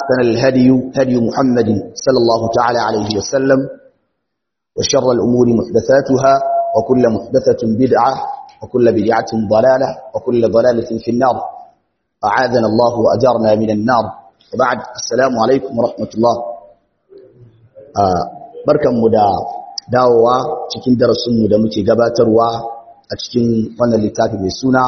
وأحسن الهدي هدي محمد صلى الله تعالى عليه وسلم وشر الأمور محدثاتها وكل محدثة بدعة وكل بدعة ضلالة وكل ضلالة في النار أعاذنا الله وأجارنا من النار وبعد السلام عليكم ورحمة الله بركة مدى dawowa cikin darasinmu da muke gabatarwa a cikin wannan littafi mai suna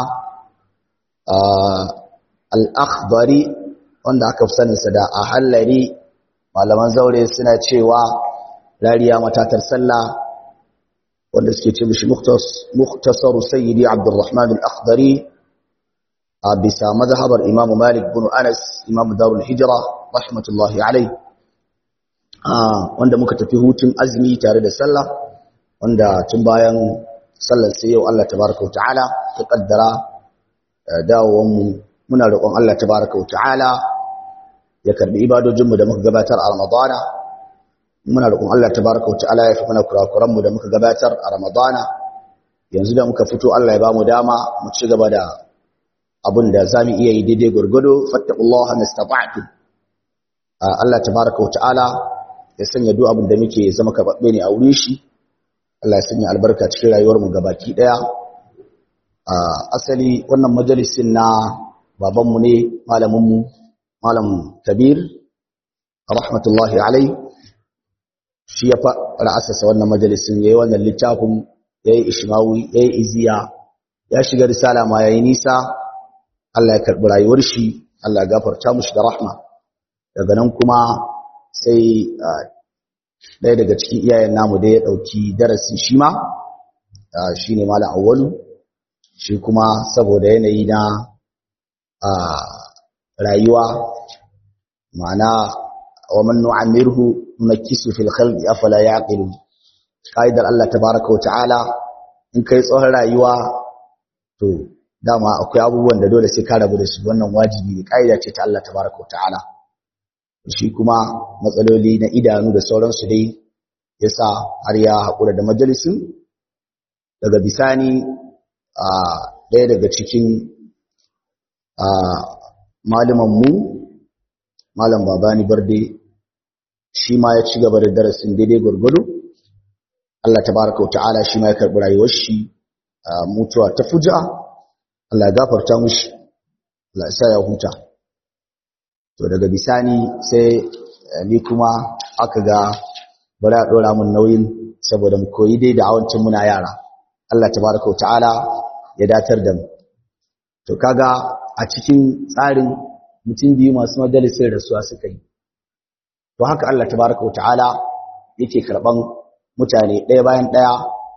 al'akhdari wanda aka fi saninsa da a hallari malaman zaure suna cewa rariya matatar sallah wanda suke ce mishi muktasaru sayyidi abdurrahman al'akhdari a bisa mazhabar imamu malik bin anas imamu darul hijira rahmatullahi alai wanda muka tafi hutun azumi tare da sallah wanda tun bayan sallar sai yau Allah tabaraka wa ta'ala ya kaddara dawowar mu muna roƙon Allah tabaraka wa ta'ala ya karbi ibadojin mu da muka gabatar a Ramadana muna roƙon Allah tabaraka wa ta'ala ya fi mana kurakuran mu da muka gabatar a Ramadana yanzu da muka fito Allah ya ba mu dama mu ci gaba da abin da zamu iya yi daidai gurgudu fattaqullaha mastata'tu Allah tabaraka wa ta'ala ya sanya duk abin da muke zama kababbe ne a wurin shi Allah ya sanya albarka cikin rayuwar mu gabaki daya a asali wannan majalisin na baban mu ne malamin mu malam Kabir rahmatullahi alai shi ya fara asasa wannan majalisin yayi wannan littafin yayi ishmawi yayi iziya ya shiga risala ma yayi nisa Allah ya karbi rayuwar shi Allah ya gafarta mushi da rahma daga nan kuma sai ɗaya daga cikin iyayen namu da ya ɗauki darasi shi ma shi ne malam awwalu shi kuma saboda yanayi na rayuwa ma'ana wa man nu'amirhu nakisu fil khalqi afala yaqilu kaidar Allah tabaaraka wa ta'ala in kai tsohon rayuwa to dama akwai abubuwan da dole sai ka rabu da su wannan wajibi ne kaida ce ta Allah tabaaraka wa ta'ala shi kuma matsaloli na idanu da sauransu dai ya sa har ya haƙura da majalisun daga bisani a ɗaya daga cikin malamanmu malam babani barde shi ma ya ci gaba da darasin daidai gwargwado Allah tabaraka wa ta'ala shi ma ya karɓi rayuwar shi mutuwa ta fuja Allah ya gafarta mushi Allah ya sa ya huta to daga bisani sai ni kuma aka ga bari a dora mun nauyin saboda mu koyi dai da awancin muna yara Allah tabaraka wa ta'ala ya datar da mu to kaga a cikin tsarin mutum biyu masu majalisar rasuwa suka yi to haka Allah tabaraka wa ta'ala yake karban mutane ɗaya bayan ɗaya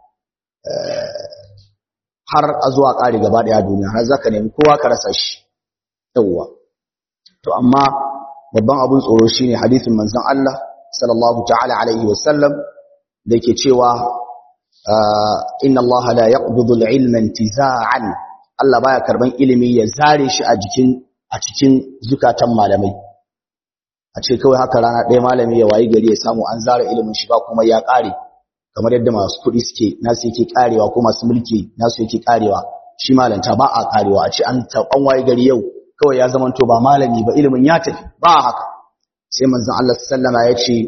har a zuwa ƙari gaba ɗaya duniya har zaka nemi kowa ka rasa shi yawwa to amma babban abun tsoro shine hadisin manzon Allah sallallahu ta'ala alaihi wasallam da yake cewa inna Allah la yaqbidu al-ilma intiza'an Allah baya karban ilimi ya zare shi a jikin a cikin zukatan malamai a ce kawai haka rana ɗaya malami ya wayi gari ya samu an zara ilimin shi ba kuma ya ƙare kamar yadda masu kuɗi suke nasu yake ƙarewa ko masu mulki nasu yake ƙarewa shi malanta ba a ƙarewa a ce an an wayi gari yau kawai ya zamanto ba malami ba ilimin ya tafi ba haka sai manzon Allah sallama ya ce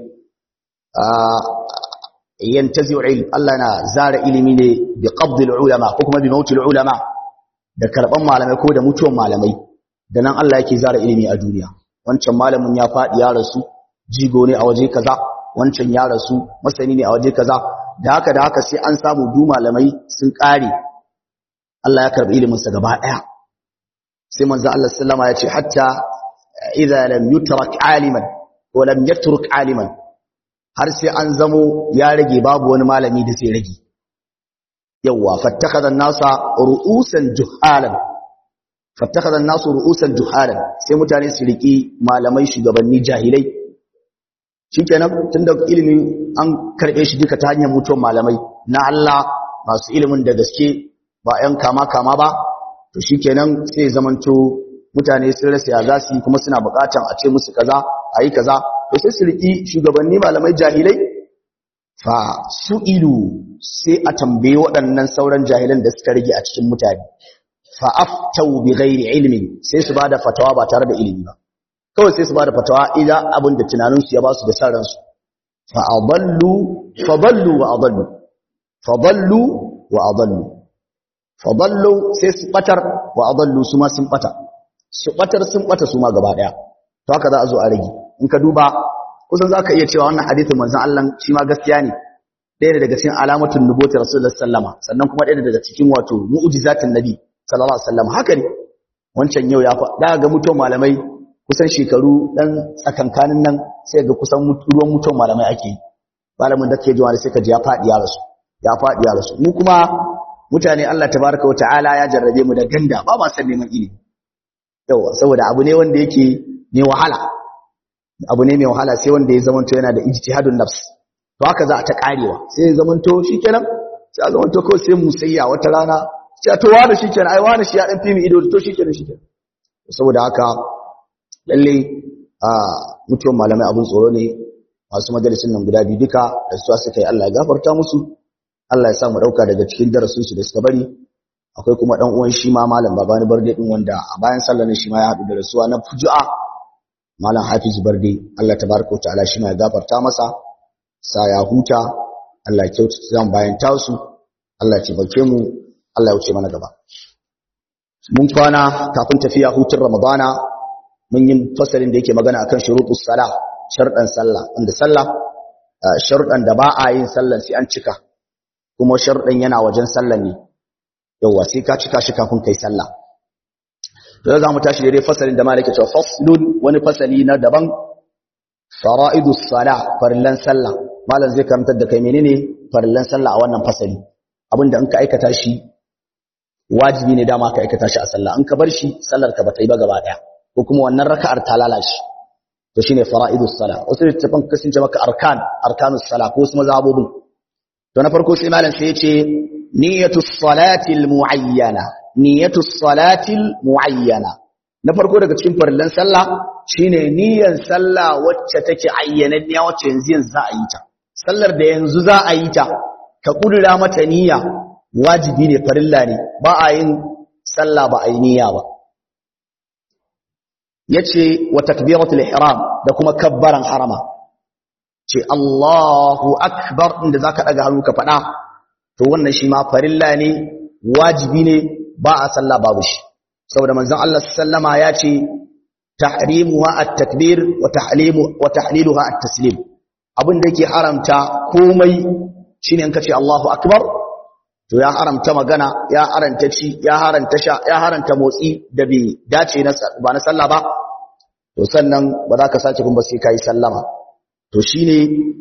yantazi'u ilm Allah na zara ilimi ne bi qabdil ulama ko kuma bi mautil ulama da karban malamai ko da mutuwan malamai da nan Allah yake zara ilimi a duniya wancan malamin ya faɗi ya rasu jigo ne a waje kaza wancan ya rasu masani ne a waje kaza da haka da haka sai an samu du malamai sun ƙare Allah ya karbi ilimin sa gaba ɗaya sai manzo Allah sallama ya ce hatta idza lam yutrak aliman ko lam yatruk aliman har sai an zamo ya rage babu wani malami da sai rage yawa fattakhadha an-nasa ru'usan juhalan fattakhadha an-nasu ru'usan juhalan sai mutane su riki malamai shugabanni jahilai shikenan tunda ilimin an karbe shi duka ta hanyar mutuwar malamai na Allah masu ilimin da gaske ba 'yan kama kama ba to shikenan sai zamanto mutane sun rasa ya zasu kuma suna bukatan a ce musu kaza ayi kaza to sai su riki shugabanni malamai jahilai fa su'ilu sai a tambaye waɗannan sauran jahilan da suka rage a cikin mutane fa aftau bi ghairi ilmin sai su bada fatawa ba tare da ilimi ba kawai sai su ba da fatawa idan abin da tunaninsu ya ba su da san ransu fa adallu fa dallu wa adallu fa dallu wa adallu fa dallu sai su batar wa adallu su ma sun bata su batar sun bata su ma gaba daya to haka za a zo a rage in ka duba kusan za ka iya cewa wannan hadithin manzon Allah shi ma gaskiya ne ɗaya daga cikin alamatun nubuwar rasulullah sallama sannan kuma ɗaya daga cikin wato mu'jizatin nabi sallallahu alaihi wasallam haka ne wancan yau ya fa ga mutuwar malamai kusan shekaru dan tsakankanin nan sai ga kusan ruwan mutuwar malamai ake yi malamin da ke jiwa sai ka ji ya faɗi ya rasu ya faɗi ya rasu mu kuma mutane Allah tabaraka wa ta'ala ya jarrabe mu da ganda ba ma san neman ilimi yawa saboda abu ne wanda yake ne wahala abu ne mai wahala sai wanda ya zamanto yana da ijtihadun nafs to haka za a ta karewa sai ya zamanto shikenan sai a zamanto kawai sai musayya wata rana sai to wani shikenan ai wani shi ya dan fi mu ido to shikenan shikenan saboda haka lalle a mutuwar malamai abun tsoro ne masu majalisin nan guda biyu duka da su suka yi Allah ya gafarta musu Allah ya sa mu dauka daga cikin darasin su da suka bari akwai kuma dan uwan shi ma malam babani barde din wanda a bayan sallar shi ma ya hadu da rasuwa na fuju'a malam hafiz barde Allah tabaraka wa ta'ala shi ma ya gafarta masa sa ya huta Allah ya kyautata zan bayan tasu Allah ya taimake mu Allah ya wuce mana gaba mun kwana kafin tafiya hutun ramadana mun yi fasalin da yake magana akan shurutus sala sharɗan sallah wanda sallah sharɗan da ba a yin sallan sai an cika kuma sharɗan yana wajen sallan ne yawa sai ka cika shi kafin kai sallah to za mu tashi dai fasalin da malaka cewa faslun wani fasali na daban fara'idus sala farillan sallah malam zai karantar da kai menene farillan sallah a wannan fasali abinda in ka aikata shi wajibi ne dama ka aikata shi a sallah in ka bar shi sallar ka bata yi ba gaba daya ko kuma wannan raka'ar ta lalace to shine fara'idus sala wasu littafin kasance maka arkan arkanus sala ko wasu mazhabobin to na farko sai malam sai ya ce niyyatus salati almuayyana niyyatus salati almuayyana na farko daga cikin farillan sallah shine niyyar sallah wacce take ayyananniya wacce yanzu yanzu za a yi ta sallar da yanzu za a yi ta ka kudura mata niyya wajibi ne farilla ne ba a yin sallah ba a yi niyya ba yace wa takbiratul ihram da kuma kabbaran harama ce Allahu akbar inda zaka daga hannu ka fada to wannan shi ma farilla ne wajibi ne ba a sallah babu shi saboda manzon Allah sallama ya ce tahrimuha at-takbir wa tahlimu wa tahliluha at-taslim abin da yake haramta komai shine in kace Allahu akbar to ya haramta magana ya haranta ci ya haranta sha ya haranta motsi da bai dace na ba na sallah ba to sannan ba za ka sace kun ba sai kai sallama to shine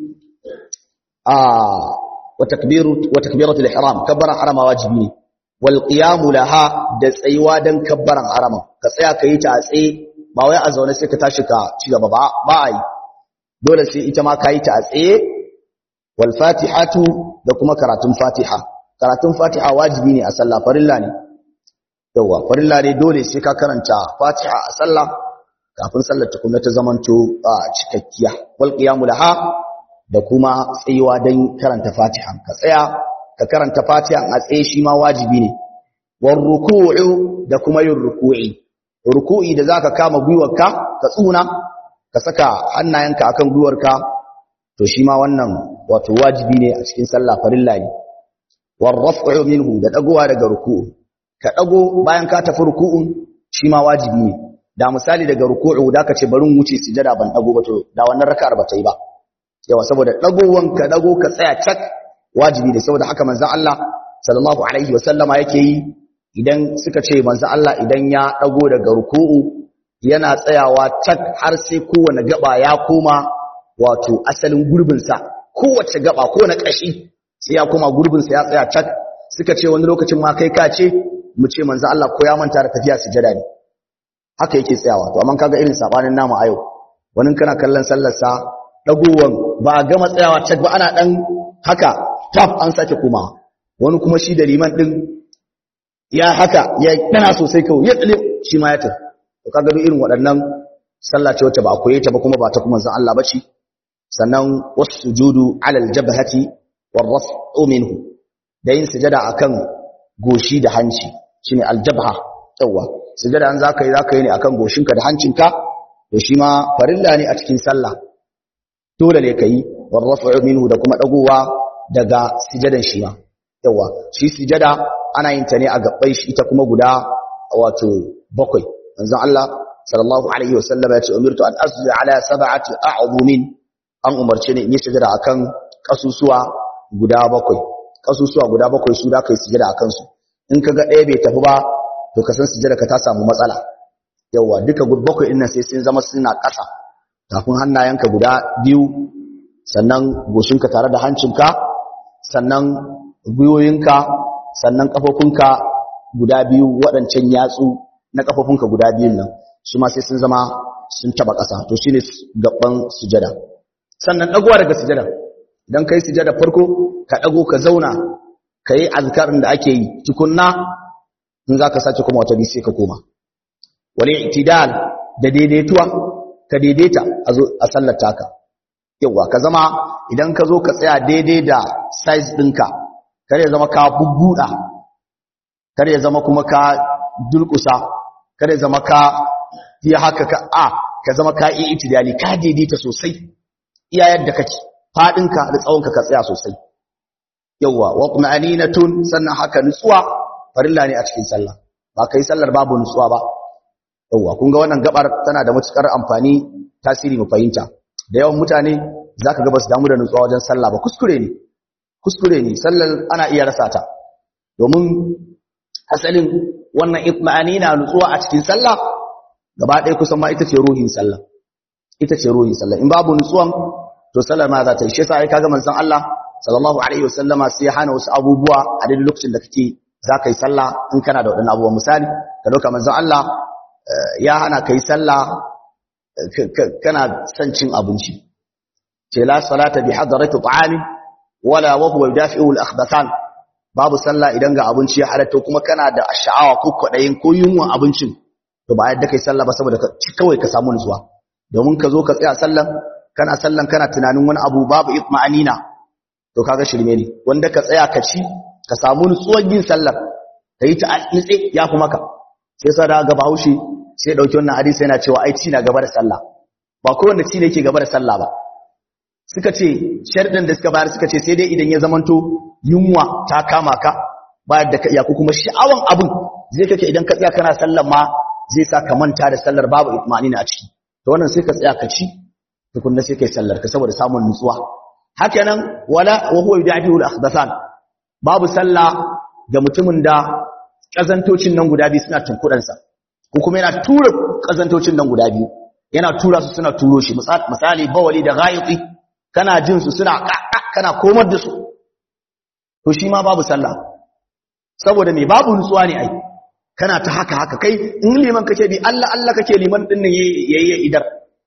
a wa takbiru wa takbiratul ihram kabbara harama wajibi ne wal qiyamu laha da tsayuwa dan kabbaran harama ka tsaya kai ta tsaye ba wai a zaune sai ka tashi ka ci gaba ba ba ai dole sai ita ma kai ta tsaye wal fatihatu da kuma karatun fatiha karatun fatiha wajibi ne a sallah farilla ne yawa farilla ne dole sai ka karanta fatiha a sallah kafin sallar tukunna ta zamanto a cikakkiya wal qiyamu laha da kuma tsayuwa dan karanta fatiha ka tsaya ka karanta fatiha a tsaye shi ma wajibi ne war ruku'u da kuma yin ruku'i ruku'i da zaka kama gwiwarka ka tsuna ka saka hannayenka akan gwiwarka to shi ma wannan wato wajibi ne a cikin sallah farilla ne warraf'u minhu da dagowa daga ruku'u ka dago bayan ka tafi ruku'un shi ma wajibi ne da misali daga ruku'u da ka ce barin wuce sujada ban dago ba to da wannan raka'ar ba ta yi ba yawa saboda dagowan ka dago ka tsaya cak wajibi ne saboda haka manzon Allah sallallahu alaihi wasallama yake yi idan suka ce manzon Allah idan ya dago daga ruku'u yana tsayawa cak har sai kowane gaba ya koma wato asalin gurbinsa kowace gaba ko na kashi sai ya koma gurbinsa ya tsaya cak suka ce wani lokacin ma kai ka ce mu ce manzo Allah ko ya manta da tafiya sujada ne haka yake tsayawa to amma kaga irin sabanin namu a yau wani kana kallon sallar sa dagowan ba a gama tsayawa cak ba ana dan haka taf an sake kuma wani kuma shi da liman din ya haka ya dana sosai kawai ya tsale shi ma ya tafi to kaga duk irin waɗannan sallah ce wacce ba a koye ta ba kuma ba ta kuma manzon Allah bace sannan wasujudu alal jabhati warraf'u minhu da yin sujada akan goshi da hanci shine aljabha yawa sujada an zaka yi zaka yi ne akan goshinka da hancinka to shi ma farilla ne a cikin sallah dole ne kai war raf'u minhu da kuma dagowa daga sijadan shi ma yawa shi sijada ana yin ta ne a gabbai shi ita kuma guda wato bakwai manzon Allah sallallahu alaihi wasallam ya ce umirtu an asjuda ala sab'ati a'zumin an umarce ni in yi sujada akan kasusuwa guda bakwai kasusuwa guda bakwai su da kai sujada akan su in kaga ɗaya bai tafi ba to ka san sujada ka ta samu matsala yawa duka bakwai din nan sai sun zama suna ƙasa kafin hannayenka guda biyu sannan goshinka tare da hancinka sannan gwiwoyinka sannan kafofinka guda biyu waɗancan yatsu na kafofinka guda biyun nan su ma sai sun zama sun taba ƙasa to shine gaban sujada sannan dagowa daga sujada idan kai sujada farko ka dago ka zauna kai azkarin da ake yi tukunna in zaka sace kuma wata bi sai ka koma wal i'tidal da daidaituwa ka daidaita a sallar taka yawa ka zama idan ka zo ka tsaya daidai da size ɗinka kare zama ka bubbuɗa kare zama kuma ka dulkusa kare zama ka yi haka ka a ka zama ka yi itidali ka daidaita sosai iya yadda kake faɗinka da tsawonka ka tsaya sosai yawa wa tun sannan haka nutsuwa farilla ne a cikin sallah ba kai sallar babu nutsuwa ba yawa kun ga wannan gabar tana da matukar amfani tasiri mu fahimta da yawan mutane zaka ga basu damu da nutsuwa wajen sallah ba kuskure ne kuskure ne sallar ana iya rasa ta domin asalin wannan itma'ani na nutsuwa a cikin sallah gaba ɗaya kusan ma ita ce ruhin sallah ita ce ruhin sallah in babu nutsuwan to sallar ma za ta yi shi yasa ai kaga manzon Allah sallallahu alaihi wasallama sai ya hana wasu abubuwa a duk lokacin da kake za ka yi sallah in kana da waɗannan abubuwa misali ka dauka manzon Allah ya hana ka yi sallah kana son cin abinci ce la salata bi hadarati ta'ami wala wa huwa yudafi'u al-akhbathan babu sallah idan ga abinci ya halatta kuma kana da sha'awa ko kwadayin ko yunwa abincin to ba yadda kai sallah ba saboda kawai ka samu nutsuwa domin ka zo ka tsaya sallan kana sallan kana tunanin wani abu babu itma'anina to kaga shirme ne wanda ka tsaya ka ci ka samu nutsuwar yin sallar ka yi ta nitse ya fi maka sai sa da ga bahaushe sai dauki wannan hadisi yana cewa ai ci na gaba da sallah ba kowanne ci ne yake gaba da sallah ba suka ce sharɗin da suka bayar suka ce sai dai idan ya zamanto yunwa ta kama ka bayar da ka iya ko kuma sha'awan abin zai kake idan ka tsaya kana sallar ma zai sa ka manta da sallar babu itmanina a ciki to wannan sai ka tsaya ka ci tukunna sai kai sallar ka saboda samun nutsuwa haka nan wala wa huwa yudafi'u al-akhbathan babu sallah ga mutumin da kazantocin nan guda biyu suna tunkudan sa ko kuma yana tura kazantocin nan guda biyu yana tura su suna turo shi misali bawali da ghaiti kana jin su suna kana komar da su to shi ma babu sallah saboda me babu nutsuwa ne ai kana ta haka haka kai in liman kake bi Allah Allah kake liman din nan yayi idar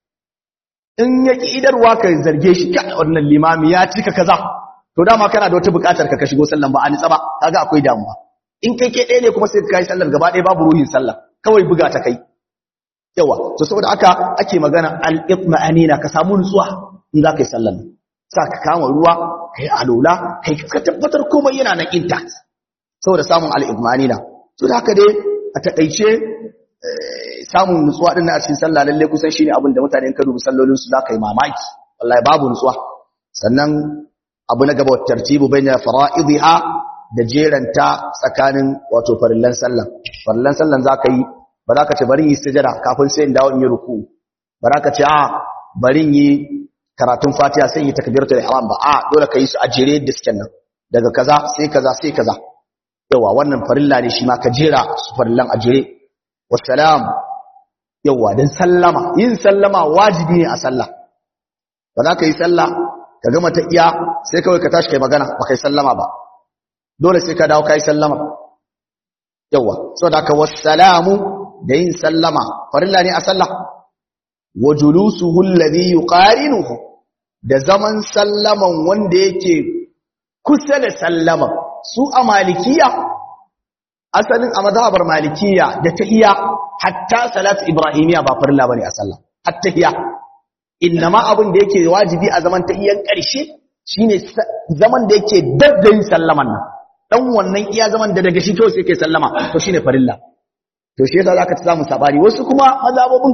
in ya ki idarwa ka zarge shi ka wannan limami ya cika kaza to dama kana da wata bukatar ka ka shigo sallan ba a nitsa ba kaga akwai damuwa in kai ke ɗaya ne kuma sai ka kai sallar gaba ɗaya babu ruhin sallah kawai buga ta kai yawa to saboda aka ake magana al-itma'anina ka samu nutsuwa in za ka yi sallar sa ka kama ruwa kai alola kai ka tabbatar komai yana nan intact saboda samun al-itma'anina to da haka dai a takaice samun nutsuwa din a cikin sallah lalle kusan shine abin da mutane ka dubi sallolin su zaka yi mamaki wallahi babu nutsuwa sannan abu na gaba tartibu baina fara'idha da jeranta tsakanin wato farillan sallah farillan sallan zaka yi ba za ka ce bari yi sujada kafin sai in dawo in yi ruku ba za ka ce a bari yi karatun fatiha sai yi takbiratul ihram ba a dole ka yi su a jere da suke nan daga kaza sai kaza sai kaza yawa wannan farilla ne shi ma ka jera su farillan a jere wassalam yawa dan sallama yin sallama wajibi ne a sallah ba za ka yi sallah ka gama ta iya sai kawai ka tashi kai magana ba kai sallama ba dole sai ka dawo kai sallama yawa saboda ka wassalamu da yin sallama farilla ne a sallah wa julusuhu alladhi yuqarinuhu da zaman sallaman wanda yake kusa da sallama su a malikiya asalin a mazhabar malikiya da tahiyya hatta salatu ibrahimiya ba farilla bane a sallah hatta tahiyya innama abin da yake wajibi a zaman tahiyyan karshe shine zaman da yake daddayin sallaman nan dan wannan iya zaman da daga shi kawai sai kai sallama to shine farilla to shi yasa zaka ta samu sabari wasu kuma mazhabobin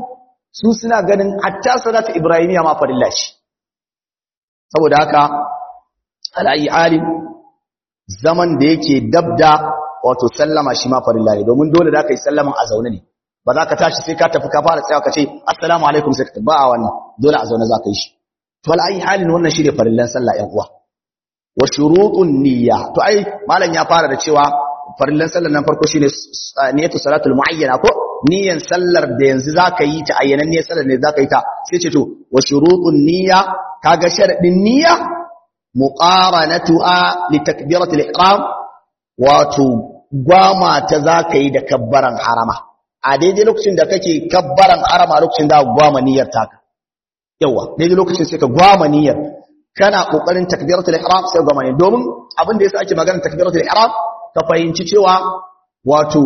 su suna ganin hatta salatu ibrahimiya ma farilla ce saboda haka al'ayi alim zaman da yake dabda wato sallama shi ma farilla ne domin dole da ka yi sallaman a zaune ne ba za ka tashi sai ka tafi ka fara tsayawa ka ce assalamu alaikum sai ka ba a wannan dole a zaune za ka yi shi to al'ayi halin wannan shi ne farillan sallah ‘yan uwa wa shurutun niyya to ai malam ya fara da cewa farillan sallar nan farko shine niyyatu salatul muayyana ko niyyan sallar da yanzu zaka yi ta ayyanan niyyar sallar ne zaka yi ta sai ce to wa shurutun niyya kaga sharadin niyya muqaranatuha li takbiratul ihram wato gwama ta zaka yi da kabbaran harama a daidai lokacin da kake kabbaran harama lokacin da gwama niyyar taka yawa daidai lokacin sai ka gwama niyyar kana kokarin takbiratul ihram sai gwama ne domin abin da yasa ake magana takbiratul ihram ka fahimci cewa wato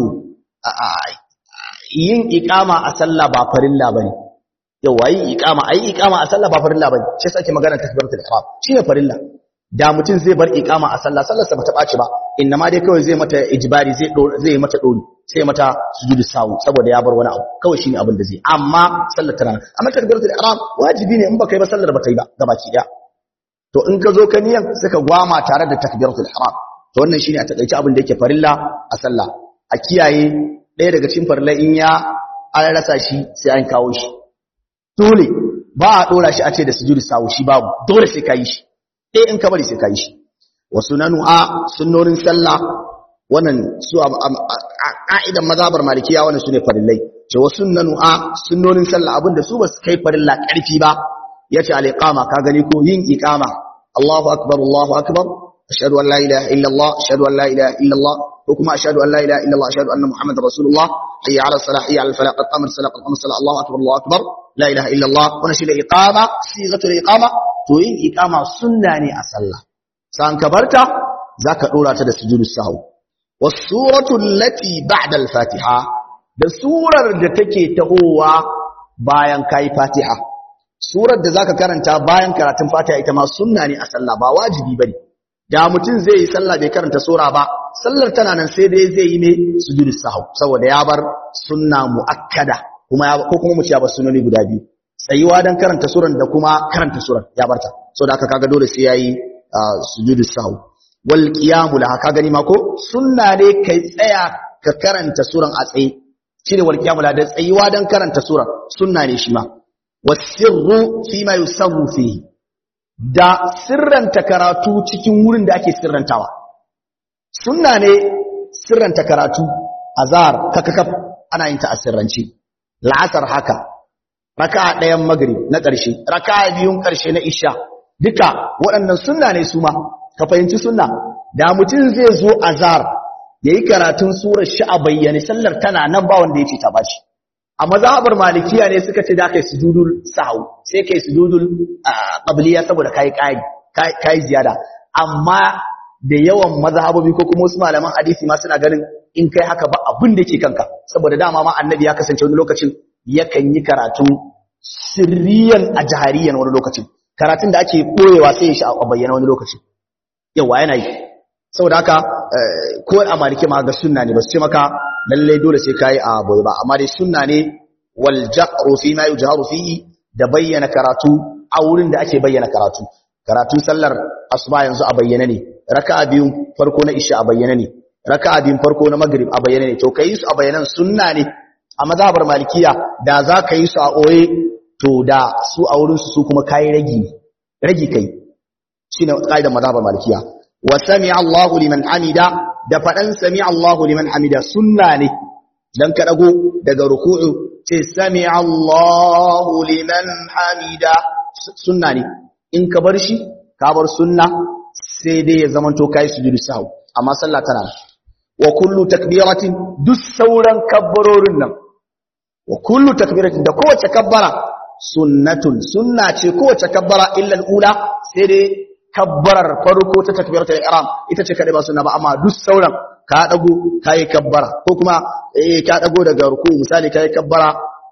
yin ikama a sallah ba farilla bane yawa yin ikama ayi ikama a sallah ba farilla bane shi yasa ake magana takbiratul ihram shine farilla da mutum zai bar ikama a sallah sallar sa bata baci ba inna ma dai kawai zai mata ijbari zai zai mata dori sai mata sujudu sawu saboda ya bar wani abu kawai shine abin da zai amma sallar tana amma takbiratul ihram wajibi ne in baka yi ba sallar bata yi ba gabaki daya to in ka zo ka niyan sai ka gwama tare da takbiratul ihram to wannan shine a takeice abin da yake farilla a sallah a kiyaye ɗaya daga cikin farilla in ya an rasa shi sai an kawo shi dole ba a dora shi a ce da sujudu sawu shi babu dole sai ka yi shi ɗaya in ka bari sai ka yi shi wa sunanu a sunnonin sallah wannan su a ka'idan mazhabar malikiya wannan sune farillai ce wa sunnanu a sunnonin sallah abinda su ba su kai farilla ƙarfi ba yace al-iqama ka gani ko yin iqama Allahu akbar Allahu akbar ashhadu an la ilaha illa Allah ashhadu an la ilaha illa Allah ko kuma ashhadu an la ilaha illa Allah ashhadu anna muhammadar rasulullah hayya ala salah hayya ala falah qad qamat salat qad qamat salat Allahu akbar Allahu akbar la ilaha illa Allah wannan shi da iqama sigatul iqama to yin iqama sunna ne a sallah san ka barta zaka dora ta da sujudu sahwi was suratu allati ba'da al-fatiha da surar da take tahowa bayan kai fatiha surar da zaka karanta bayan karatun Fatiha ita ma sunna ne a sallah ba wajibi bane da mutum zai yi sallah bai karanta sura ba sallar tana nan sai dai zai yi ne sujudu sahw saboda ya bar sunna muakkada kuma ya ko kuma mu ya bar sunnoni guda biyu tsayuwa dan karanta suran da kuma karanta suran ya barta saboda haka kaga dole sai yayi sujudu sahw wal qiyamu laha ka gani ma ko sunna ne kai tsaya ka karanta suran a tsaye shine wal qiyamu laha da tsayuwa dan karanta suran sunna ne shi ma wasirru fi ma yusarru fihi da sirranta karatu cikin wurin da ake sirrantawa sunna ne sirranta karatu azhar kakakaf ana yin ta a sirranci la'asar haka raka'a ɗayan magrib na ƙarshe raka'a biyun ƙarshe na isha duka waɗannan sunna ne su ma ka fahimci sunna da mutum zai zo azhar yayi karatun surar shi a bayyane sallar tana nan ba wanda ya ce ta bashi a mazhabar malikiya ne suka ce da kai sujudul sahwu sai kai sujudul qabliya saboda kai kai kai ziyada amma da yawan mazhabobi ko kuma wasu malaman hadisi ma suna ganin in kai haka ba abin da yake kanka saboda dama ma annabi ya kasance wani lokacin yakan yi karatu sirriyan a jahariyan wani lokacin karatun da ake koyewa sai ya shi a bayyana wani lokacin yawa yana yi saboda haka ko a maliki ma ga sunna ne ba su ce maka lallai dole sai kai a boye ba amma dai sunna ne wal jaqru fi ma yujharu fihi da bayyana karatu a wurin da ake bayyana karatu karatu sallar asuba yanzu a bayyana ne raka'a biyun farko na isha a bayyana ne raka'a biyun farko na maghrib a bayyana ne to kai su a bayyanan sunna ne a mazhabar malikiya da za ka yi su a oye to da su a wurin su kuma kai ragi ne ragi kai shine kaidar mazhabar malikiya wa sami'a Allahu liman hamida da faɗan sami Allahu liman hamida sunna ne dan ka dago daga ruku'u ce sami Allahu liman hamida sunna ne in ka bar shi ka bar sunna sai dai ya zamanto kai sujudu sahwi amma sallah tana wa kullu takbiratin duk sauran kabbarorin nan wa kullu takbiratin da kowace kabbara sunnatun sunna ce kowace kabbara illa al-ula sai dai kabbarar farko ta takbiratul ihram ita ce kadai ba sunna ba amma duk sauran ka dago kai kabbara ko kuma eh ka dago daga ruku misali kai kabbara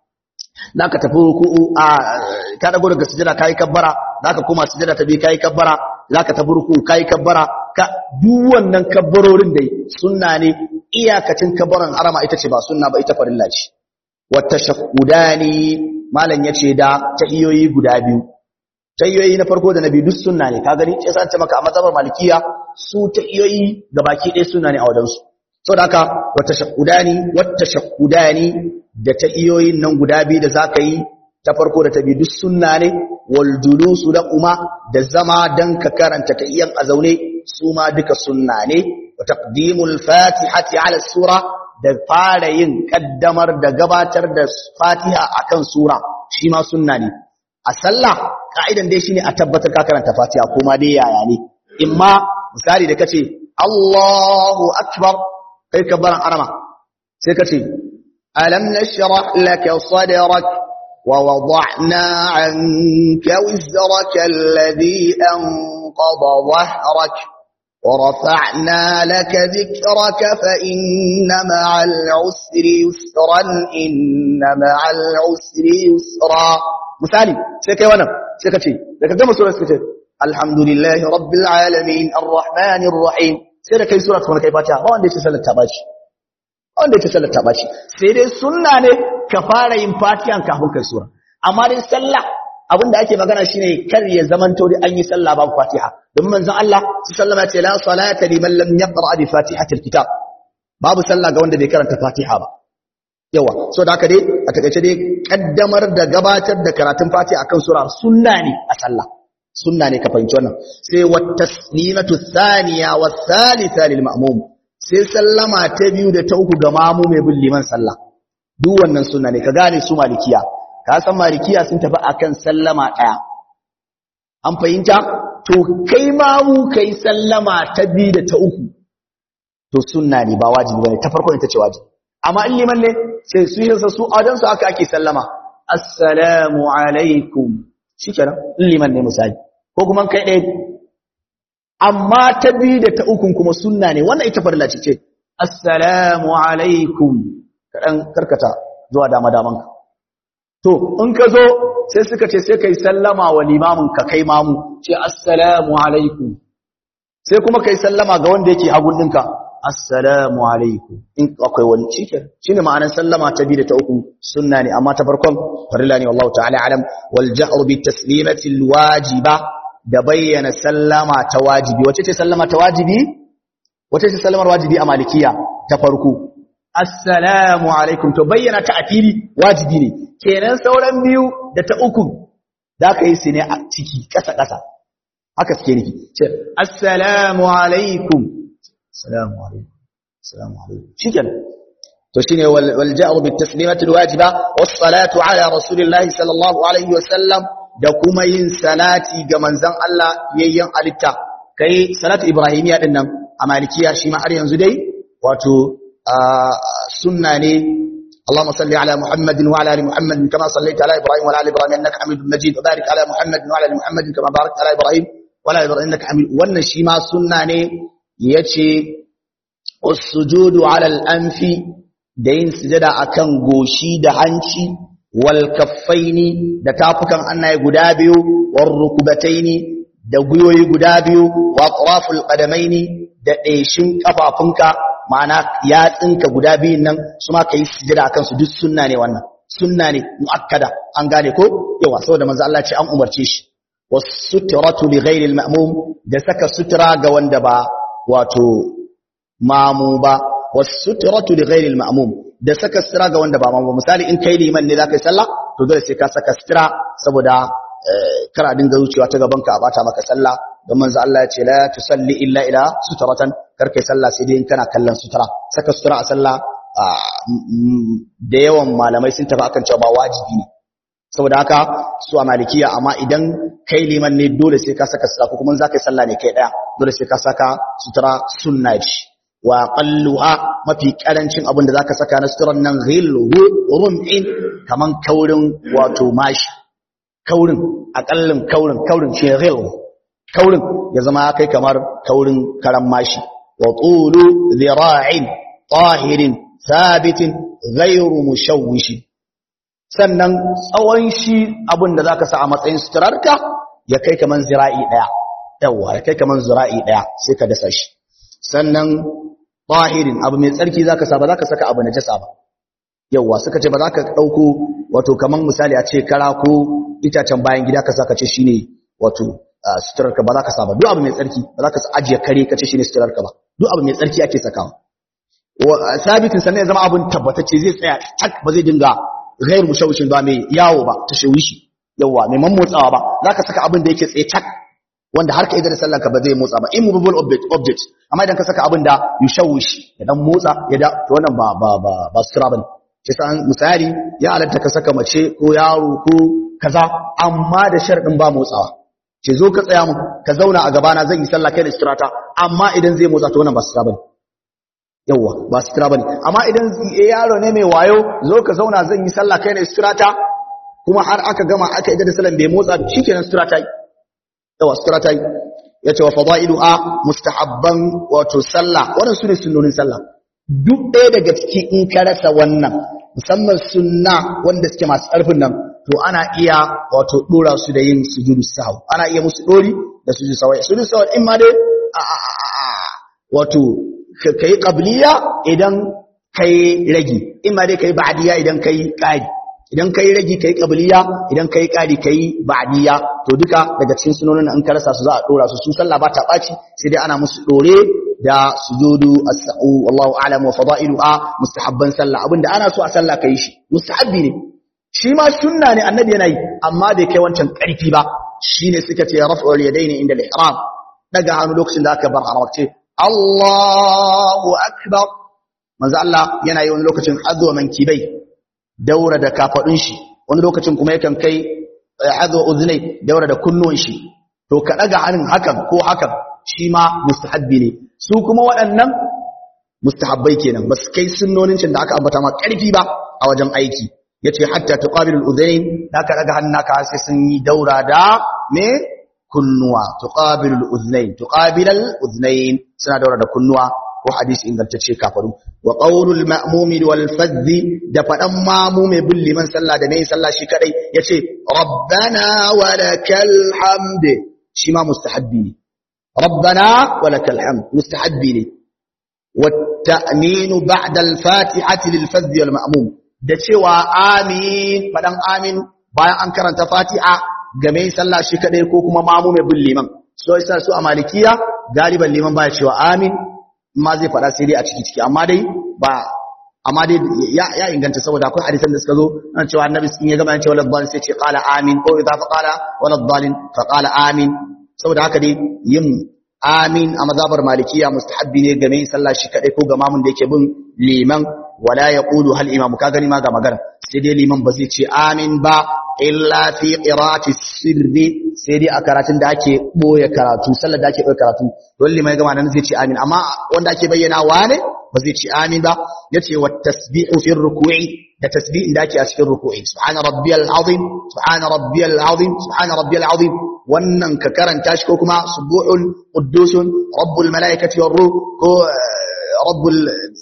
zaka tafi ruku'u a ka dago daga sujada kai kabbara zaka koma sujada ta bi kai kabbara zaka tafi ruku kai kabbara ka duk wannan kabbarorin dai sunna ne iyakacin kabbaran harama ita ce ba sunna ba ita farilla ce wa tashahhudani malam yace da tahiyoyi guda biyu tahiyoyi na farko da na biyu duk sunna ne ka gani sai sace maka a mazhabar malikiya su tahiyoyi gabaki ɗaya sunna ne a wajen su saboda haka wata shakudani wata shakudani da tahiyoyin nan guda biyu da zaka yi ta farko da ta biyu duk sunna ne wal julusu da kuma da zama dan ka karanta tahiyan a zaune su ma duka sunna ne wa taqdimul fatihati ala sura da fara yin kaddamar da gabatar da fatiha akan sura shi ma sunna ne a sallah ka'idan dai shine a tabbatar ka karanta fatiha kuma dai yaya ne imma misali da kace Allahu akbar kai kabbaran arama sai kace alam nashrah laka sadrak wa wada'na 'anka wizraka alladhi anqadha dhahrak ورفعنا لك ذكرك فإن مع العسر يسرا إن مع العسر يسرا مثالي سيكي وانا سيكي لك جمع سورة سيكي الحمد لله رب العالمين الرحمن الرحيم سيكي سورة وانا كيفاتها ما عندي تسأل التباشي wanda ya sallar ta baci sai dai sunna ne ka fara yin fatihan kafin kai sura amma dai sallah abinda ake magana shine kar ya zamanto da an yi sallah babu Fatiha don manzon Allah sallama ce la salata liman lam yaqra bi fatihatil kitab babu sallah ga wanda bai karanta Fatiha ba yawa so da haka dai a takeice dai kaddamar da gabatar da karatun Fatiha akan sura sunna ne a sallah sunna ne ka fahimci wannan sai wat taslimatu thaniya was thalitha lil ma'mum sai sallama ta biyu da ta uku ga mamu mai bin liman sallah duk wannan sunna ne ka gane su malikiya ka san malikiya sun tafi akan sallama daya an fahimta to kai ma mu kai sallama ta biyu da ta uku to sunna ne ba wajibi bane ta farko ita ce wajibi amma in liman ne sai su yi su adan su aka ake sallama assalamu alaikum shikenan in liman ne misali ko kuma kai ɗaya amma ta biyu da ta uku kuma sunna ne wannan ita farilla ce ce assalamu alaikum kaɗan karkata zuwa dama damanka To, in ka zo sai suka ce sai kai sallama wa limamin ka kai mamu, ce assalamu alaikum. Sai kuma kai sallama ga wanda yake hagun ɗinka, assalamu alaikum. In akwai wani cikin, shi ne ma'anar sallama ta biyu da ta uku sunna ne, amma ta farkon farilla ne wallahu ta'ala alam wal ja'ru bi taslimatil wajiba da bayyana sallama ta wajibi. Wace ce sallama ta wajibi? Wace ce sallamar wajibi a malikiya ta farko? Assalamu alaikum to bayyana ta a fili wajibi ne. kenan sauran biyu da ta uku za ka yi su ne a ciki ƙasa-ƙasa haka suke nufi ce assalamu alaikum assalamu alaikum assalamu alaikum shi kenan to shine wal ja'ru bit taslimati wajiba was salatu ala rasulillahi sallallahu alaihi wasallam da kuma yin salati ga manzon Allah yayyan alitta kai salatu ibrahimiya din nan a malikiya shi ma har yanzu dai wato sunna ne اللهم صل على محمد وعلى ال محمد كما صليت على ابراهيم وعلى ال ابراهيم انك حميد مجيد وبارك على محمد وعلى ال محمد كما باركت على ابراهيم وعلى ال ابراهيم انك حميد wannan shi ma sunna ne yace as-sujudu ala al-anfi da yin sujada akan goshi da hanci wal kaffaini da tafukan annaye guda biyu war rukbataini da guyoyi guda biyu wa atraful qadamaini da ɗeshin kafafunka ma'ana yatsinka guda biyun nan su ma ka yi sujada akan su duk sunna ne wannan sunna ne muakkada an gane ko yawa saboda manzo Allah ce an umarce shi was-sutratu li ghairi al-ma'mum da saka sutura ga wanda ba wato mamu ba was-sutratu li ghairi al-ma'mum da saka sutura ga wanda ba mamu misali in kai liman ne zaka yi sallah to dole sai ka saka sutura saboda kar a dinga wucewa ta gaban ka a bata maka sallah don manzo Allah ya ce la tusalli illa ila sutratan kar kai sallah sai dai in kana kallon sutura saka sutura a sallah da yawan malamai sun tafi akan cewa ba wajibi ne saboda haka su a malikiya amma idan kai liman ne dole sai ka saka sutura ko kuma za ka yi sallah ne kai daya dole sai ka saka sutura sunna ce wa qalluha mafi karancin abin da zaka saka na suturan nan ghilhu rum'in kaman kaurin wato mashi kaurin akallin kaurin kaurin ce ghilhu kaurin ya zama kai kamar kaurin karan mashi wa tulu dhira'in tahirin sabitin ghairu mushawwishi sannan tsawon shi abin da zaka sa a matsayin suturarka ya kai kaman zira'i daya yawa ya kai kaman zira'i daya sai ka dasa shi sannan tahirin abu mai tsarki zaka sa ba zaka saka abu najasa ba yawa suka ce ba za ka dauko wato kaman misali a ce kara ko itacen bayan gida ka saka ce shine wato suturar ka ba za ka saba duk abu mai tsarki ba za ka ajiye kare ka ce shine suturar ka ba duk abu mai tsarki ake sakawa sabitin sannan ya zama abin tabbatacce zai tsaya tak ba zai dinga gairu mushawishin ba mai yawo ba ta shawishi yawa mai mammotsawa ba za ka saka abin da yake tsaye tak wanda har ka idar sallanka ba zai motsa ba immovable object object amma idan ka saka abin da yushawish ya dan motsa ya da to wannan ba ba ba ba sutura bane shi san misali ya halatta ka saka mace ko yaro ko kaza amma da sharadin ba motsawa ce zo ka tsaya mu ka zauna a gabana zan yi sallah kai da suturata amma idan zai motsa to wannan ba sutura bane yawwa ba sutura bane amma idan yaro ne mai wayo zo ka zauna zan yi sallah kai ne suturata kuma har aka gama aka idar da sallan bai motsa shikenan suturata yi yawa suturata yi yace wa fadailuha mustahabban wato sallah wannan sune sunnonin sallah duk ɗaya daga ciki in ka rasa wannan musamman sunna wanda suke masu ƙarfin nan to ana iya wato dora su da yin sujudu sahw ana iya musu dori da sujudu sahw sujudu sahw in ma dai wato ka yi ƙabliya idan ka yi ragi in ma dai ka yi ba'adiyya idan ka yi ƙari idan ka yi ragi ka yi ƙabliya idan ka yi ƙari ka yi ba'adiyya to duka daga cikin sunonin an ka rasa su za a ɗora su su sallah ba ta ɓaci sai dai ana musu ɗore da sujudu as-sa'u wallahu a'lam wa fada'iluha mustahabban sallah abinda ana so a sallah kai shi mustahabbi ne shi ma sunna ne annabi yana yi amma bai kai wancan ƙarfi ba shine suka ce raf'ul yadaini inda al-ihram daga hannu lokacin da aka bar haramce Allahu akbar manzo Allah yana yi wani lokacin hadwa mankibai daura da kafadun shi wani lokacin kuma yakan kai hadwa uznai daura da kunnuwan shi to ka daga hannun hakan ko hakan shi ma mustahabbi ne su kuma waɗannan mustahabbai kenan ba su kai sunnonin cin da aka ambata ma ƙarfi ba a wajen aiki yace hatta tuqabilul udhayn da ka daga hannun naka sai sun yi daura da me kunnuwa tuqabilul udhnayn tuqabilal udhnayn suna daura da kunnuwa ko hadisi ingantacce kafaru wa qaulul ma'mumi wal fadhi da fadan mamu mai bin liman sallah da mai sallah shi kadai yace rabbana walakal hamd shi ma mustahabbi ne rabbana walakal hamd mustahabbi ne wat ta'minu ba'da al fatihati lil fadhi wal ma'mum da cewa amin fadan amin bayan an karanta fatiha game sallah shi kadai ko kuma mamu mai bin liman so yasa su a malikiya galiban liman baya cewa amin ma zai fada sai dai a ciki ciki amma dai ba amma dai ya, ya inganta saboda akwai hadisan da suka zo an cewa annabi in ya gama cewa ladhalin sai ce qala amin ko idza fa qala wala dhalin fa qala amin saboda haka dai yin amin a mazhabar malikiya mustahabbi ne game sallah shi kadai ko ga mamun da yake bin liman wala yaqulu hal imam ka gani ma ga magana sai dai liman ba zai ce amin ba illa fi qira'ati sirri sai dai a karatun da ake boye karatu sallar da ake boye karatu don limai gama nan zai ce amin amma wanda ake bayyana wane ba zai ce amin ba yace wa tasbihu fi ruku'i da tasbihin da ake a cikin ruku'i subhana rabbiyal azim subhana rabbiyal azim subhana rabbiyal azim wannan ka karanta shi ko kuma subuhun quddusun rabbul malaikati war ruh ko rabbul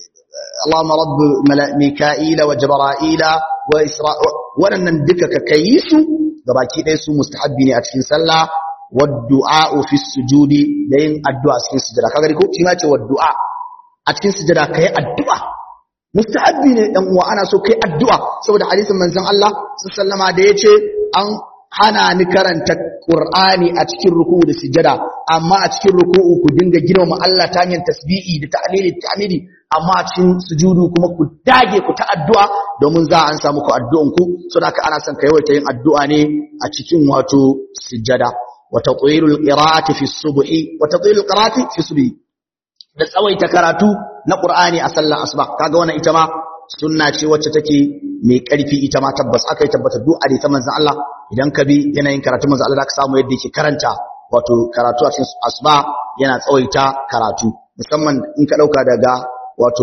اللهم رب ميكائيل وجبرائيل وإسرائيل waɗannan duka ka kai su gabaki ɗaya su mustahabbi ne a cikin sallah waddu'a fi sujudi da yin addu'a a cikin sujada kaga ko shi ma ce waddu'a a cikin sujada kai addu'a mustahabbi ne dan uwa ana so kai addu'a saboda hadisin manzon Allah sallama da yace an hana ni karanta Qur'ani a cikin ruku'u da sujada amma a cikin ruku'u ku dinga girmama Allah ta hanyar tasbihi da ta'lili ta'midi amma a cikin sujudu kuma ku dage ku ta addu'a domin za an samu ku addu'an ku saboda haka ana son ka yawaita yin addu'a ne a cikin wato sujada wa tatwilul qira'ati fi subhi wa tatwilul qira'ati fi subhi da tsawaita karatu na Qur'ani a sallar asuba kaga wannan ita ma sunna ce wacce take mai ƙarfi ita ma tabbas aka yi tabbata duk ta manzon Allah idan ka bi yanayin karatu manzon Allah zaka samu yadda yake karanta wato karatu a cikin asuba yana tsawaita karatu musamman in ka dauka daga wato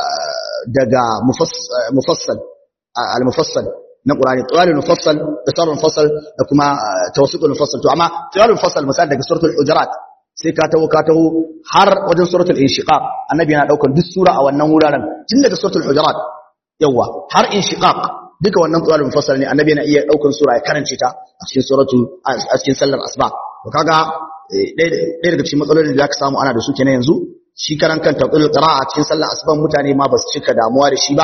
daga mufassal al-mufassal na Qur'ani tawalul mufassal da sarrul mufassal da kuma tawassutul mufassal to amma tawalul mufassal misali daga suratul hujurat sai ka taho ka taho har wajen suratul inshiqaq annabi yana daukar duk sura a wannan wuraren tun daga suratul hujurat yawa har inshiqaq duka wannan tawalul mufassal ne annabi yana iya daukar sura ya karance ta a cikin suratu a cikin sallar asuba to kaga ɗaya daga cikin matsalolin da zaka samu ana da su kenan yanzu shi karan kan taqul qira'a a cikin sallar asuban mutane ma ba su cika damuwa da shi ba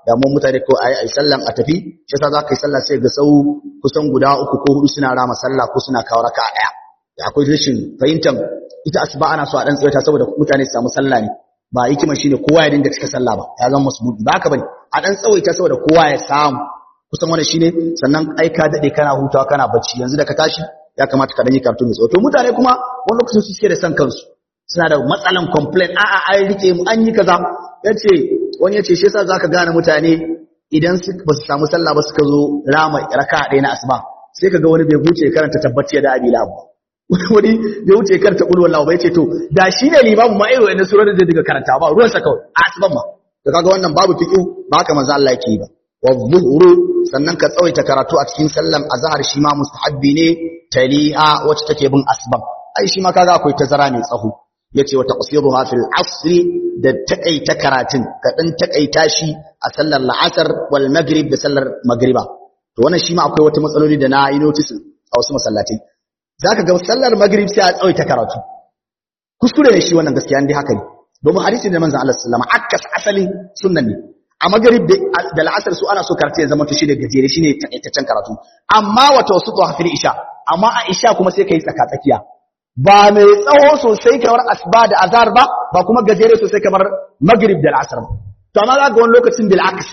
damuwar mutane ko ayi ayi sallan a tafi shi yasa za ka yi sallah sai ga sau kusan guda uku ko hudu suna rama sallah ko suna kawo raka daya da akwai rashin fahimtar ita asuba ana so a dan tsawaita saboda mutane su samu sallah ne ba hikima shine kowa ya dinga cika sallah ba ya zama masbudi ba haka bane a dan tsawaita saboda kowa ya samu kusan wannan shine sannan ai ka dade kana hutawa kana bacci yanzu da ka tashi ya kamata ka dan yi karatu mai tsawo to mutane kuma wani lokacin su suke da san kansu suna da matsalan complaint a'a ai rike mu an yi kaza yace wani yace shi yasa zaka gane mutane idan su ba su samu sallah ba suka zo rama raka'a ɗaya na asuba sai kaga wani bai huce karanta tabbaci da abi lahu wani bai huce karanta qul wallahu ba yace to da shi ne limamu ma irin wannan surar da daga karanta ba ruwan sa kawai a asuban ma to kaga wannan babu fiqhu ba haka manzo Allah yake ba wa dhuhru sannan ka tsawaita karatu a cikin sallan azhar shi ma mustahabbi ne tali'a wacce take bin asbab ai shi ma kaga akwai tazara mai tsaho yace wa taqsiruha fil asr da takaita karatun ka dan takaita shi a sallar la'asar wal maghrib da sallar magriba to wannan shi ma akwai wata matsaloli da na yi notice a wasu masallatai zaka ga sallar maghrib sai a tsawaita karatu kuskure ne shi wannan gaskiya dai haka ne domin hadisi da manzon Allah sallallahu alaihi wasallam akkas asalin sunnan ne a magrib da la'asar su ana so karatu ya zama to shine gajere shine takaitaccen karatu amma wato su to hafil isha amma a isha kuma sai kai tsaka tsakiya ba mai tsawo sosai kamar asba da azhar ba ba kuma gajere sosai kamar magrib da la'asar ba to amma zaka ga wani lokacin bil aks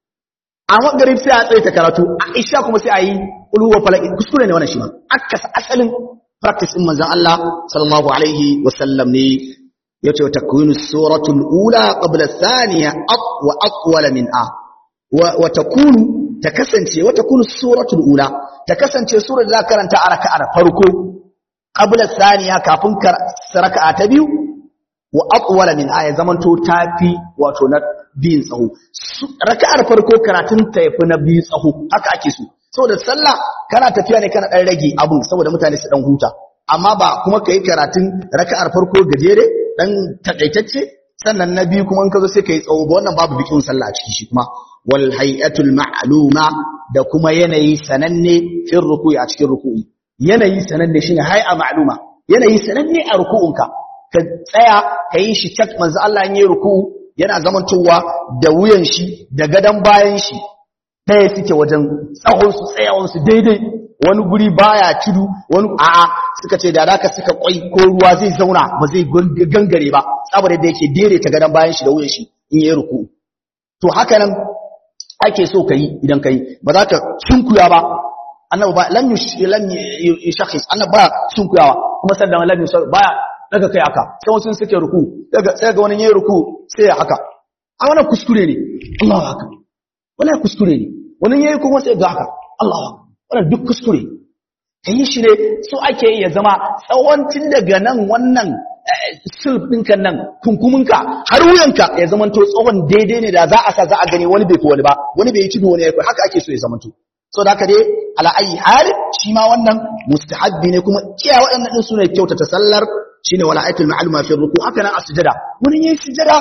a magrib sai a tsaita karatu a isha kuma sai a yi ulu wa falaq kuskure ne wannan shi ma akkas asalin practice din manzon Allah sallallahu alaihi wasallam ne yace wa takwinu suratul ula qabla thaniya wa aqwala min a wa takunu ta kasance wa takunu suratul ula ta kasance surar da za karanta a raka'ar farko qabla thaniya kafin raka'a ta biyu wa aqwala min aya zamanto tafi wato na biyin tsaho raka'ar farko karatun ta yafi na biyu tsaho haka ake so saboda sallah kana tafiya ne kana dan rage abun saboda mutane su dan huta amma ba kuma kai karatun raka'ar farko gajere dan takaitacce sannan na biyu kuma in ka zo sai kai tsawo ba wannan babu bikin sallah a ciki shi kuma wal hay'atul ma'luma da kuma yanayi sananne fil ruku'i a cikin ruku'i yanayi sananne shine hay'a ma'luma yanayi sananne a ruku'unka ka tsaya ka yi shi cak manzo Allah in yi ruku'u yana zamantowa da wuyan shi da gadan bayan shi ɗaya suke wajen tsahon su tsayawan su daidai wani guri baya tudu wani a'a suka ce da zaka suka kwai ko ruwa zai zauna ba zai gangare ba saboda da yake daidaita gadan bayan shi da wuyan shi in yi ruku'u to haka nan ake so ka yi idan ka yi ba za ka sunkuya ba annabi ba lan lan yushakhis annabi ba sunkuyawa kuma sannan lan yushakhis baya daga kai haka sai wasu suke ruku daga sai ga wani yayin ruku sai ya haka a wannan kuskure ne Allahu akbar wannan kuskure ne wani yayin kuma sai ga haka Allahu akbar wannan duk kuskure kai shi ne so ake yi ya zama tsawancin daga nan wannan sulf ɗinka nan kunkuminka har wuyanka ya zama to tsawon daidai ne da za a sa za a gani wani bai fi wani ba wani bai yi tudu wani ya kai haka ake so ya zama to so da haka dai ala ayi hal shi ma wannan mustahabbi ne kuma iya waɗannan din sune kyautata sallar shine wala ayatul ma'luma fi ruku haka nan asjada wani yayin sujada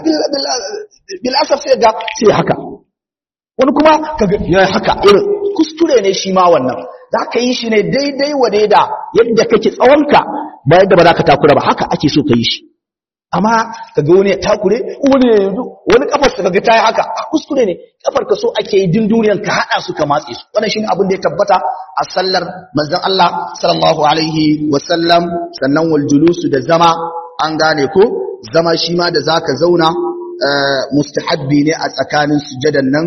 bil asaf sai ga sai haka wani kuma kaga ya haka irin kuskure ne shi ma wannan za ka yi shi ne daidai wa daida yadda kake tsawonka ba yadda ba za ka takura ba haka ake so ka yi shi amma ka ga wani ya takure wani ya yanzu wani kafar ka ga ta yi haka a kuskure ne kafar ka so ake yi din duniyan ka haɗa su ka matse su wannan shine abin da ya tabbata a sallar manzon Allah sallallahu alaihi wa sallam sannan wal julusu da zama an gane ko zama shi ma da zaka zauna mustahabbi ne a tsakanin sujadan nan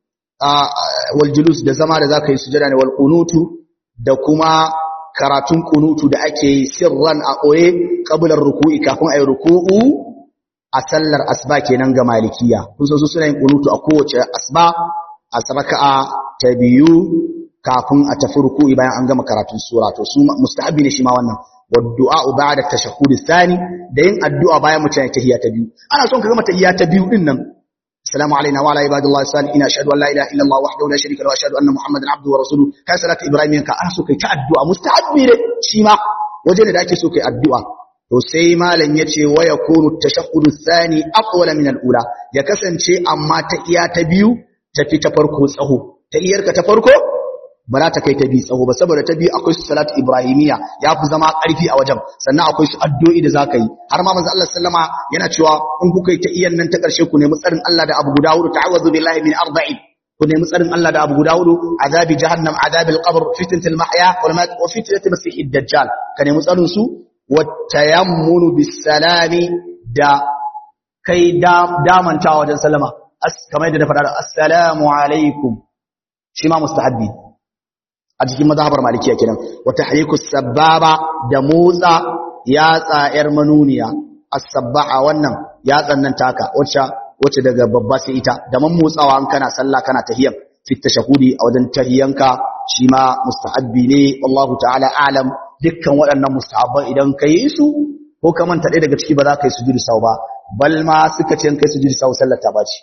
wal julus da zama da zaka yi sujada ne wal qunutu da kuma karatun kunutu da ake yi sirran a ɓoye ƙabular ruku'i kafin a yi ruku'u a sallar asba kenan ga malikiya kun san su suna yin kunutu a kowace asba a saraka'a ta biyu kafin a tafi ruku'i bayan an gama karatun sura to su mustahabi ne shi ma wannan waddu'a ba'da tashahhud thani da yin addu'a bayan mutum ya tahiyya ta biyu ana son ka gama tahiyya ta biyu din nan السلام علينا وعلى عباد الله الصالحين اشهد ان لا اله الا الله وحده لا شريك له واشهد ان محمدا عبده ورسوله kai salatu ibrahim ka ana so kai ta addu'a mustahabbi ne shi ma waje ne da ake so kai addu'a to sai malam yace wa yakunu tashahhudu thani aqwala min al-ula ya kasance amma ta iya ta biyu ta fi ta farko tsaho ta iyarka ta farko ba za ta kai ta bi tsawo ba saboda ta bi akwai su salatu ibrahimiya ya fi zama ƙarfi a wajen sannan akwai su addu'o'i da zaka yi har ma manzo Allah sallama yana cewa in kuka yi ta iyan nan ta ƙarshe ku nemi tsarin Allah da abu guda hudu ta'awuzu billahi min arba'in ku nemi tsarin Allah da abu guda hudu azabi jahannam azabil qabr fitnatul mahya wal mat wa fitnatul masihid dajjal ka nemi tsarin su wa tayammunu bis salami da kai damantawa wajen sallama kamar yadda na faɗa assalamu alaikum shi ma mustahabbi a cikin mazhabar malikiya kenan wa tahrikus sababa da motsa yatsa yar manuniya as-sabbaha wannan yatsan nan taka wacce wacce daga babba sai ita da man motsawa an kana sallah kana tahiyyan fi tashahudi a wajen tahiyyanka shi ma mustahabbi ne wallahu ta'ala a'lam dukkan waɗannan mustahabban idan kai su ko ka manta ɗaya daga ciki ba za ka yi sujudu sau ba bal ma suka ce kai sujudu sau sallar ta baci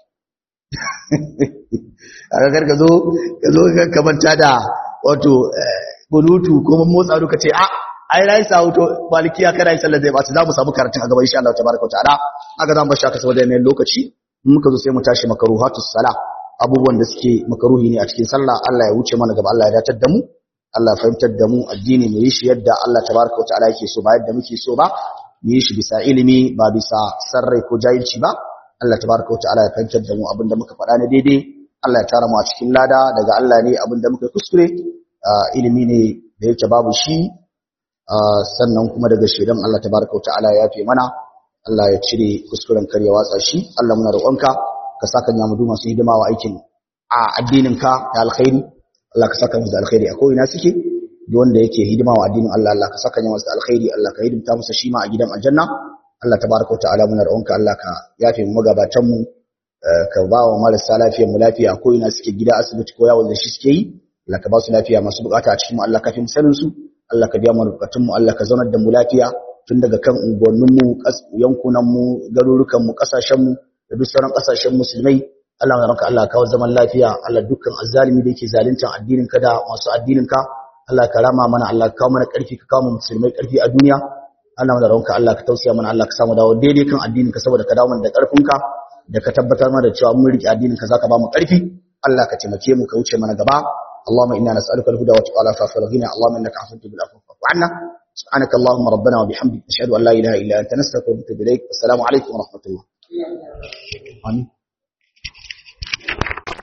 a gagar ka zo ka zo ka manta da wato bulutu ko mun motsa duka ce a ai rai sa to malikiya kana yi sallar zai baci za mu samu karatun a gaba insha Allah tabaraka ta'ala aka zan bar shaka saboda yanayin lokaci muka zo sai mu tashi makaruhatus sala abubuwan da suke makaruhi ne a cikin sallah Allah ya wuce mana gaba Allah ya datar da mu Allah ya fahimtar da mu addini mu yi shi yadda Allah tabaraka ta'ala yake so ba yadda muke so ba mu yi shi bisa ilimi ba bisa sarrai ko jahilci ba Allah tabaraka wa ta'ala ya fahimtar da mu abinda muka faɗa na daidai Allah ya tara mu a cikin lada daga Allah ne abinda muka kuskure ilimi ne da yake babu shi sannan kuma daga shedan Allah tabaraka wa ta'ala ya fi mana Allah ya cire kuskuren kar ya watsa shi Allah muna roƙonka ka saka nya mu masu hidima wa aikin a addinin ka da alkhairi Allah ka saka mu da alkhairi a ko'ina suke duk wanda yake hidima wa addinin Allah Allah ka saka nya masa alkhairi Allah ka hidimta masa shi ma a gidan aljanna Allah tabaraka ta'ala muna roƙonka Allah ka yafe mu magabatan mu ka ba wa marasa lafiyar mu lafiya ko ina suke gida asibiti ko yawon da shi suke yi Allah ka ba su lafiya masu bukata a cikin mu Allah ka fi musalin su Allah ka biya mu bukatun mu Allah ka zaunar da mu lafiya tun daga kan unguwannin mu yankunan mu garurukan mu kasashen mu da duk sauran kasashen musulmai Allah ya ranka Allah kawo zaman lafiya Allah dukkan azzalimi da yake zaluntar addinin ka da masu addinin ka Allah ka rama mana Allah ka kawo mana karfi ka kawo mu musulmai karfi a duniya Allah mana ranka Allah ka tausaya mana Allah ka samu dawo daidai kan addinin ka saboda ka dawo mana da karfin ka da ka tabbatar mana da cewa mun riƙe addinin ka zaka ba mu karfi Allah ka taimake mu ka wuce mana gaba اللهم إنا نسألك الهدى والتقى والعفاف والغنى اللهم إنك عفو تحب العفو فاعف عنا سبحانك اللهم ربنا وبحمدك نشهد أن لا إله إلا أنت نستغفرك ونتوب إليك والسلام عليكم ورحمة الله آمين